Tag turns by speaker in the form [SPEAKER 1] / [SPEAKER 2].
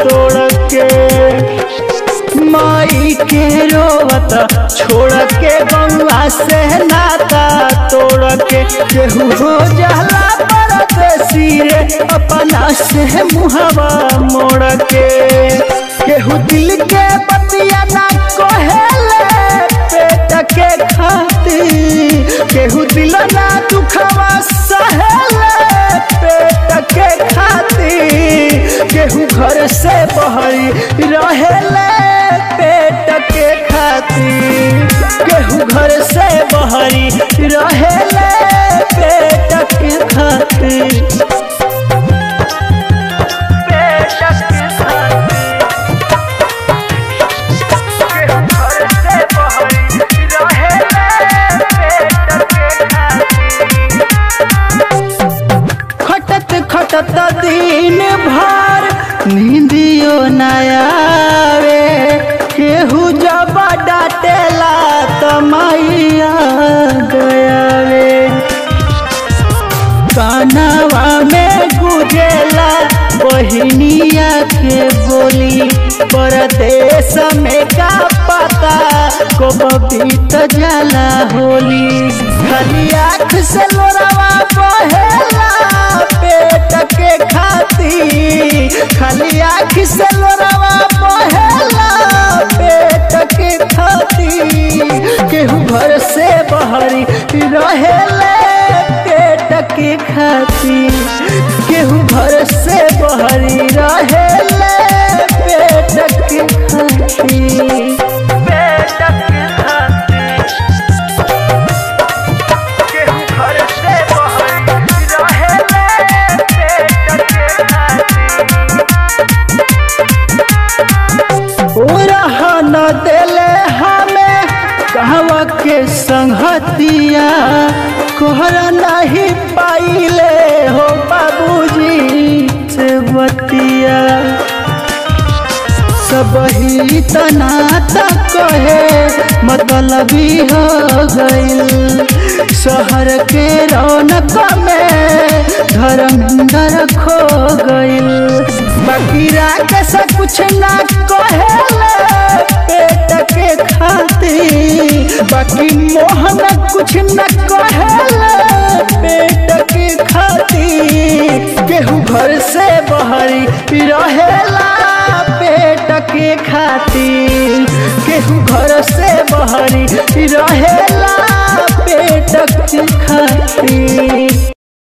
[SPEAKER 1] तोड़ के माई के रोवत छोड़ के गंगा से नाता तोड़ के केहू हो जाला परदेसी रे अपना से मुहवा मोड़ के केहू दिल के बतिया ना कहेले पेट के खातिर केहू दिल ना दुखवा सहेले पेट के खातिर केहू घर से बहरी रहेले पेट के खातिर केहू घर से बहरी रहेले पेट के खातिर पेट के खातिर केहू घर से बहरी रहेले पेट के खातिर खटत खटत दिन भर नींदियो नयावे केहू जब डाटेला त मैया गयावे कानवा में गुजेला बहिनिया के बोली परदेश में का पता कब बीत जाला होली खाली आँख से लोरावा बहेला पेट के खातिर खाली आँख से लोरावा बहेला पेट के खातिर केहू घर से बहरी रहेले पेट के खातिर केहू घर से बहरी रहेले पेट के खातिर पेट के खातिर केहू घर से बहरी रहेले पेट के खातिर रह न देले हमें कहवा के संगतिया कोहर नहीं पाइले हो बाबूजी से बतिया सब ही तनाता कहे मतलबी हो गइल शहर के रौनक में धर्मेंद्र खो गइल बाकी राके से कुछ ना कहेले पेट के खातिर बाकी मोहन कुछ न